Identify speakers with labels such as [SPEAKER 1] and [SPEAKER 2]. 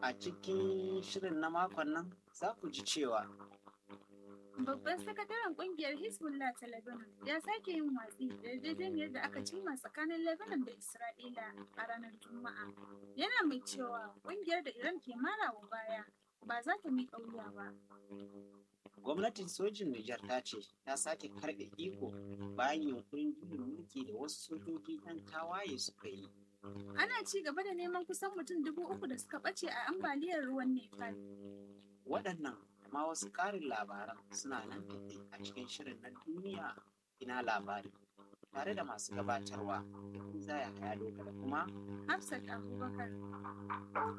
[SPEAKER 1] A cikin shirin na makon nan za ku ji cewa
[SPEAKER 2] Babban sakataren kungiyar Hezbollah ta Lebanon ya sake yin watsi da yarjejeniyar da aka cimma tsakanin Lebanon da Isra'ila a ranar Juma'a. Yana mai cewa kungiyar da Iran ke marawa baya ba za ta miƙa wuya ba.
[SPEAKER 1] gwamnatin sojin Nijar ta ce ta sake karɓe iko bayan yunkurin juyin mulki da wasu sojoji 'yan tawaye suka yi.
[SPEAKER 2] Ana ci gaba da neman kusan mutum dubu uku da suka ɓace a ambaliyar ruwan Nepal.
[SPEAKER 1] Waɗannan da ma wasu ƙarin labaran suna nan tafe a cikin shirin na duniya ina labari tare da masu gabatarwa da zaya haya da kuma
[SPEAKER 2] Hafsat Abubakar.